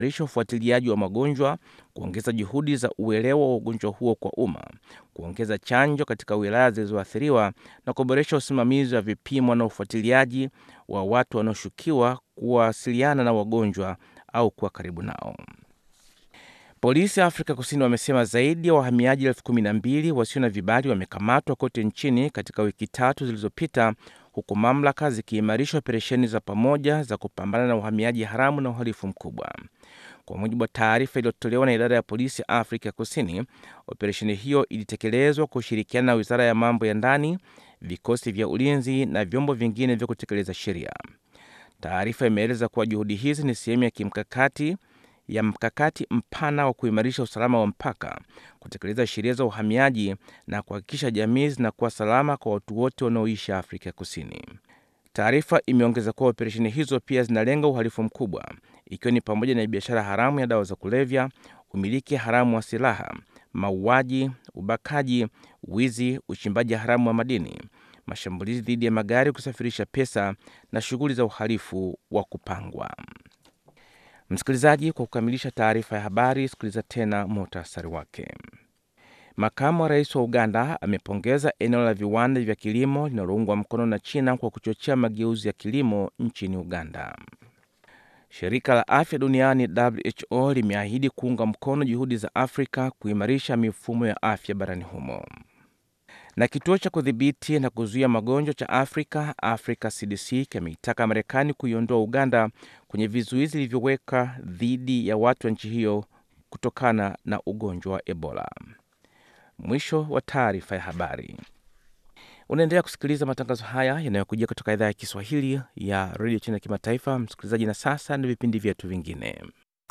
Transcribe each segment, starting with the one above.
kuimarisha ufuatiliaji wa magonjwa, kuongeza juhudi za uelewa wa ugonjwa huo kwa umma, kuongeza chanjo katika wilaya zilizoathiriwa na kuboresha usimamizi wa vipimo na ufuatiliaji wa watu wanaoshukiwa kuwasiliana na wagonjwa au kuwa karibu nao. Polisi ya Afrika Kusini wamesema zaidi ya wahamiaji elfu kumi na mbili wasio na vibali wamekamatwa kote nchini katika wiki tatu zilizopita, huku mamlaka zikiimarisha operesheni za pamoja za kupambana na uhamiaji haramu na uhalifu mkubwa. Kwa mujibu wa taarifa iliyotolewa na idara ya polisi ya Afrika Kusini, operesheni hiyo ilitekelezwa kwa ushirikiana na wizara ya mambo ya ndani, vikosi vya ulinzi na vyombo vingine vya kutekeleza sheria. Taarifa imeeleza kuwa juhudi hizi ni sehemu ya kimkakati ya mkakati mpana wa kuimarisha usalama wa mpaka, kutekeleza sheria za uhamiaji na kuhakikisha jamii zinakuwa salama kwa watu wote wanaoishi Afrika Kusini. Taarifa imeongeza kuwa operesheni hizo pia zinalenga uhalifu mkubwa, ikiwa ni pamoja na biashara haramu ya dawa za kulevya, umiliki haramu wa silaha, mauaji, ubakaji, wizi, uchimbaji haramu wa madini, mashambulizi dhidi ya magari, kusafirisha pesa na shughuli za uhalifu wa kupangwa. Msikilizaji, kwa kukamilisha taarifa ya habari, sikiliza tena muhtasari wake. Makamu wa rais wa Uganda amepongeza eneo la viwanda vya kilimo linaloungwa mkono na China kwa kuchochea mageuzi ya kilimo nchini Uganda. Shirika la afya duniani WHO limeahidi kuunga mkono juhudi za Afrika kuimarisha mifumo ya afya barani humo. Na kituo cha kudhibiti na kuzuia magonjwa cha Afrika, Africa CDC, kimeitaka Marekani kuiondoa Uganda kwenye vizuizi vilivyoweka dhidi ya watu wa nchi hiyo kutokana na ugonjwa wa Ebola. Mwisho wa taarifa ya habari. Unaendelea kusikiliza matangazo haya yanayokujia kutoka idhaa ya Kiswahili ya redio China ya kimataifa. Msikilizaji, na sasa ni vipindi vyetu vingine.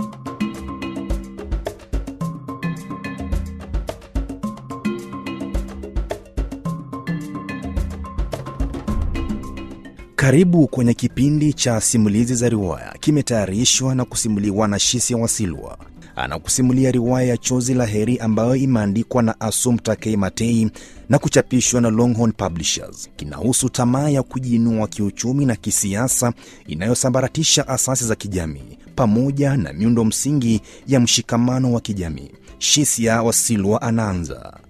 Karibu kwenye kipindi cha simulizi za riwaya, kimetayarishwa na kusimuliwa na Shisia Wasilwa. Anakusimulia riwaya ya Chozi la Heri ambayo imeandikwa na Assumpta K. Matei na kuchapishwa na Longhorn Publishers. Kinahusu tamaa ya kujiinua kiuchumi na kisiasa inayosambaratisha asasi za kijamii pamoja na miundo msingi ya mshikamano wa kijamii. Shisia Wasilwa anaanza.